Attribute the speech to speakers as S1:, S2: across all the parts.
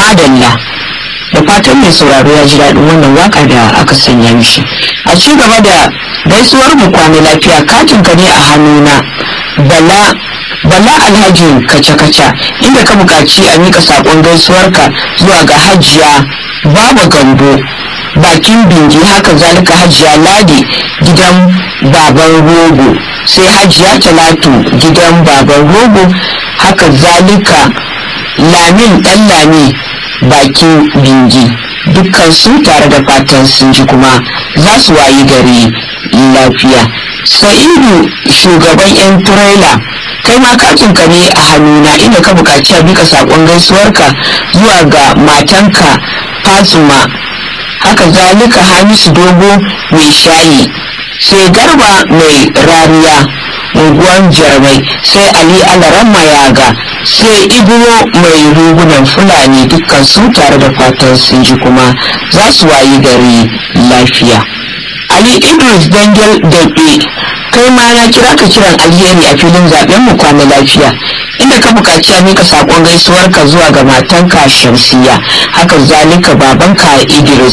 S1: madalla da fatan mai sauraro ya ji daɗin wannan waka da aka sanya mishi a ci gaba da gaisuwar mu kwana lafiya katin ka ne a hannuna bala bala alhaji kaca-kaca inda ka buƙaci a mika saƙon gaisuwarka zuwa ga hajiya baba gambo bakin bingi haka zalika hajiya ladi gidan baban rogo sai hajiya talatu gidan baban rogo haka zalika lamin dan lami bakin bingi dukkan su tare da fatan sun ji kuma za su wayi gari lafiya sa'idu shugaban yan turela kai ma katinka ne a hannuna inda ka buƙaci a bika saƙon gaisuwarka zuwa ga matanka fatima haka zalika hamisu dogo mai shayi sai garba mai rariya unguwan jarmai sai ali alaran mayaga sai ibro mai rugunan fulani dukkan su tare da fatan sun ji kuma za su wayi gari lafiya ali idris dangel daɓe kai ma na kira ka kiran alheri a filin zaben mu kwana lafiya inda ka buƙaci a mika saƙon gaisuwarka zuwa ga matanka shamsiya haka zalika babanka idris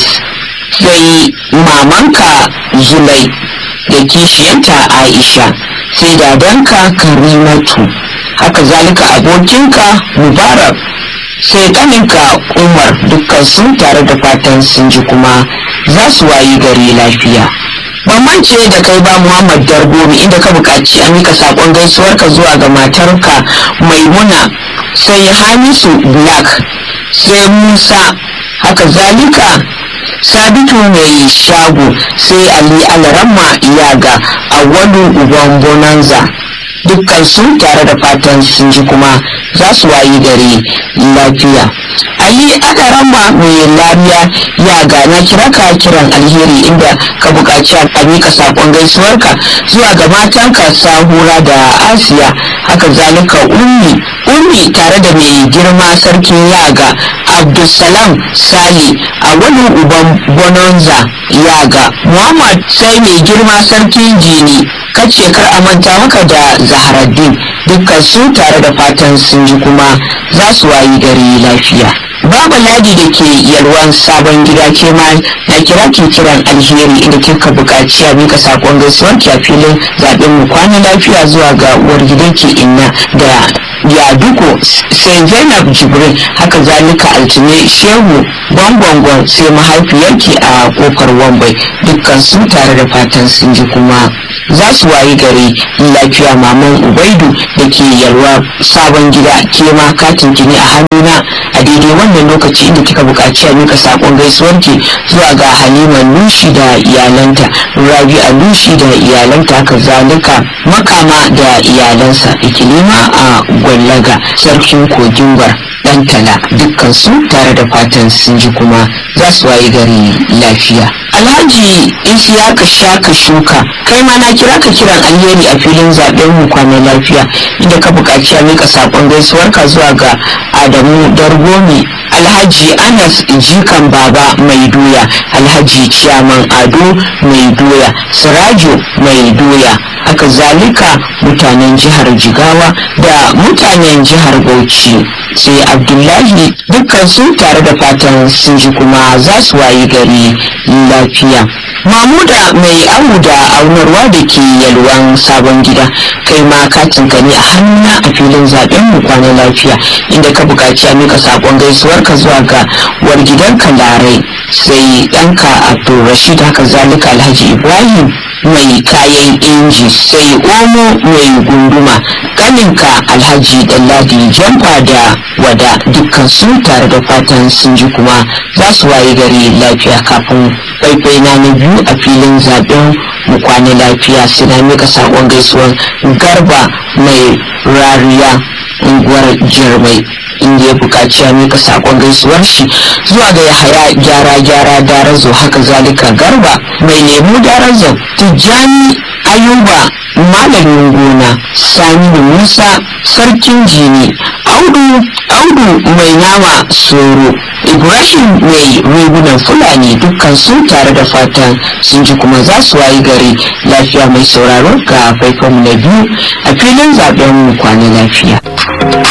S1: sai mamanka zulai da kishiyanta aisha sai dadanka karimatu haka zalika abokinka mubarak sai kaninka umar dukkan sun tare da fatan sun ji kuma za su wayi gari lafiya bambance da kai ba muhammad dargomi inda ka buƙaci a mika saƙon gaisuwarka zuwa ga matarka maimuna sai hamisu black sai musa haka zalika sabitu mai shago sai ali alaramma iyaga a wani uban bonanza dukkan su tare da fatan sun ji kuma za su wayi gari lafiya ali alaramma mai lamiya ya gana kira ka kiran alheri inda ka buƙaci a mika saƙon gaisuwarka zuwa ga matanka sahura da asiya haka zalika ummi ummi tare da mai girma sarkin yaga abdulsalam sali a wani uban bonanza yaga muhammad sai mai girma sarkin jini kace kar a manta maka da zaharaddin dukkan su tare da fatan sun ji kuma za su wayi gari lafiya babu ladi da ke yalwan sabon gida ke ma na kira ke kiran alheri inda kika buƙaci a mika sakon gaisuwar ki a filin zaɓen mu kwana lafiya zuwa ga uwar gidan ki inna da yaduko sai zainab jibrin haka zalika altine shehu gwangwangon sai mahaifiyarki a kofar wambai dukkan su tare da fatan sun ji kuma za su wayi gari lafiya maman ubaidu da ke yalwa sabon gida ke ma katin ki ne a hannuna a daidai wannan lokaci inda kika buƙaci a mika sakon gaisuwarki zuwa ga halima nushi da iyalanta rabi'a nushi da iyalanta haka zalika makama da iyalansa ikilima a gwallaga sarkin kogin gwar dan tala dukkan su tare da fatan sun ji kuma za su wayi gari lafiya alhaji isiyaka shaka shuka kai ma na kira ka kiran alheri a filin zaben mu kwana lafiya inda ka buƙaci a mika sakon gaisuwarka zuwa ga adamu dargomi alhaji anas jikan baba mai doya alhaji ciyaman ado mai doya sirajo mai doya haka zalika mutanen jihar jigawa da mutanen jihar bauchi sai abdullahi dukkan su tare da fatan sun ji kuma za su wayi gari lafiya mamuda mai amu da aunarwa da ke yalwan sabon gida kai ma katin ka ne a hannuna a filin zaben mu kwana lafiya inda ka buƙaci a mika sakon gaisuwar ka zuwa ga war gidan larai sai ɗanka abdulrashid haka zalika alhaji ibrahim mai kayan inji sai omo mai gunduma kaninka alhaji dalladi jamfa da wada dukkan su tare da fatan sun ji kuma za su waye gari lafiya kafin faifai na na biyu a filin zaben mu kwana lafiya sai na mika sakon gaisuwan garba mai rariya unguwar jirmai inda ya buƙaci ya mika sakon gaisuwar shi zuwa ga yahaya gyara gyara darazo haka zalika garba mai lemu darazo tijjani ayuba malamin gona sani musa sarkin jini audu audu mai nama soro ibrahim mai rigunan fulani dukkan su tare da fatan sun ji kuma za su wayi gari lafiya mai sauraro ga faifan na biyu a filin zaben mu kwana lafiya